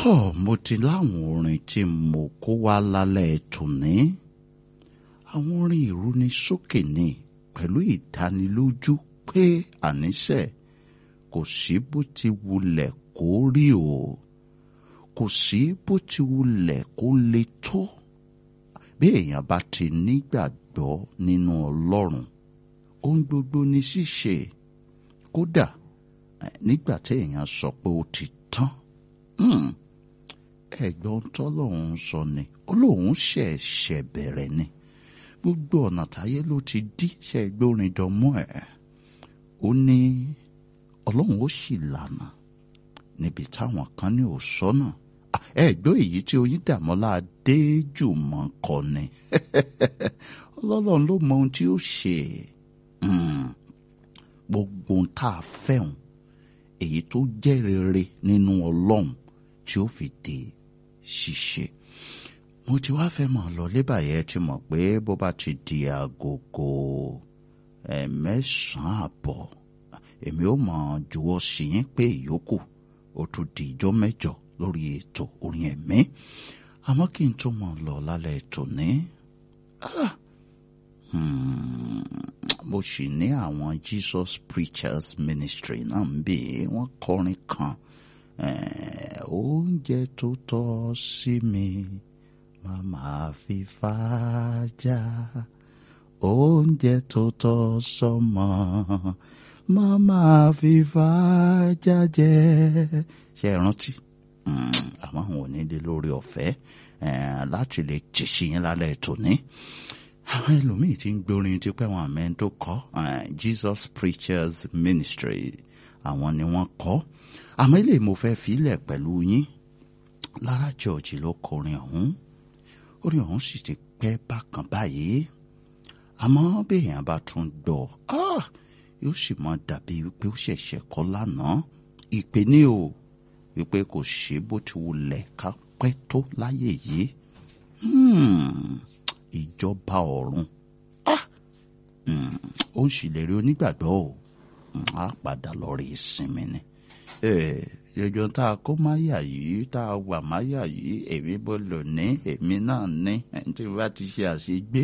tọ́ mo ti láwọn orin tí mo kó wá lálẹ́ tòní àwọn orin ìrúnisókè ni pẹ̀lú ìdánilójú pé àníṣe kò sí bó ti wulẹ̀ kó rí o kò sí bó ti wulẹ̀ kó le tó bí èèyàn bá ti nígbàgbọ́ nínú ọlọ́run ohun gbogbo ní ṣíṣe kódà nígbà tí èèyàn sọ pé ó ti tán ẹ̀gbọ́n tọ́lọ́hún sọ ni olóhùn ṣẹ̀ṣẹ̀ bẹ̀rẹ̀ ni gbogbo ọ̀nà táyé ló ti dí ṣe gbórin dánmọ́ ẹ̀ ó ní ọlọ́run ó sì lànà níbi táwọn kan ní ò sọ́nà ẹ̀gbọ́n èyí tí oyin dàmọ́lá adéjùmọ̀ kọ ni ọlọ́run ló mọ ohun tí ó ṣe gbogbo ohun tá a fẹ́hùn èyí tó jẹ́ rere nínú ọlọ́run tí ó fi di ṣíṣe mo ti wá fẹ́ mọ̀ lọ lébàyẹ̀ ti mọ̀ pé bó bá ti di agogo mẹ́sàn-án àbọ̀ èmi ó mọ̀ jùwọ́ sí yín pé ìyókù ó tún di ìjọ mẹ́jọ lórí ètò orin ẹ̀mí àmọ́ kí n tó mọ̀ lọ lálẹ́ ètò ní mo sì ní àwọn Jesus Preachers Ministry náà ń bè wọ́n kọrin kan oúnjẹ tó tọ́ sí mi má máa fi fàájà oúnjẹ tó tọ́ sọ́mọ má máa fi fàájà jẹ ṣe é rántí àmọ́ àwọn ò ní dé lórí ọ̀fẹ́ láti lè tìṣí yín lálẹ́ tòní àwọn ẹlòmíì tí ń gbórin ti pẹ́ wọn àmẹ́ tó kọ́ Jesus Preachers Ministry àwọn ni wọ́n kọ́ àmọ́ ilé mo fẹ́ filẹ̀ pẹ̀lú yín Lára George ló kọrin ọ̀hún orin ọ̀hún sì ti pẹ́ bákan báyìí àmọ́ béèyàn bá tún gbọ́ yóò sì máa dàbí wípé ó ṣẹ̀ṣẹ̀ kọ́ lánàá ìpè ní o wípé kò ṣe bó ti wulẹ̀ ká pẹ́ tó láyé yìí ìjọba ọ̀run ó ń ṣèlérí onígbàgbọ́ o á padà lọ rí ìsinmi ni yọjọ tá a kó máyà yìí tá a wà máyà yìí èmi bó lò ní èmi náà ní ẹni tí wọ́n bá ti ṣe àṣegbé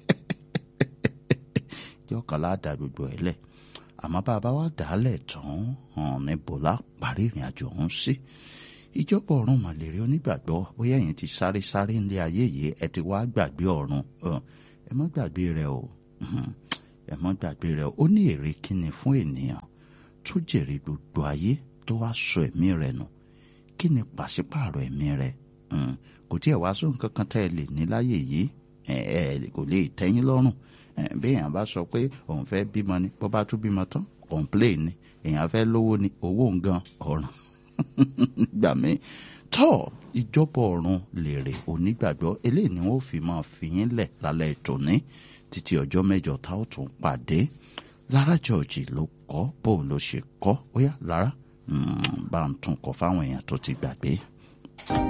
jọkànlá dà gbogbo ẹ̀ lẹ̀ àmọ́ bá a bá wá dàálẹ̀ tán hàn ní bọ́lá parí ìrìn àjò ọ̀hún sí ìjọba ọ̀run màlèrè onígbàgbọ́ bóyá ẹ̀yin ti sáré sáré ńlẹ̀ ayé yìí ẹ ti wá gbàgbé ọ̀run ẹ má gbàgbé rẹ o ẹ má gbàgbé rẹ o ó ní èrè kíni fún ènìyàn tó jèrè gbogbo ayé tó wá sọ ẹ̀mí rẹ̀ nù kí ni pàṣípààrọ̀ ẹ̀mí rẹ̀ kò tí ẹ̀ wá sóhun kankan tẹ́ ẹ lè ní láyé yìí ẹ kò lè tẹ́yìn lọ́rùn bí èèyàn bá sọ pé òun fẹ́ bímọ ni bó bá tún bímọ tán complain ni èèyàn fẹ́ lówó ni owó ngan ọ̀ràn gbà mí tọ́ ìjọba ọ̀run lèrè onígbàgbọ́ eléyìí ni wọ́n fi máa fi yín lẹ̀ lálẹ́ tòní títí ọjọ́ mẹ́jọ tá ó tún pàdé Lára George ló kọ́ bó ló ṣe kọ́ ó yá Lára bá ń tún kọ fáwọn èèyàn tó ti gbàgbé.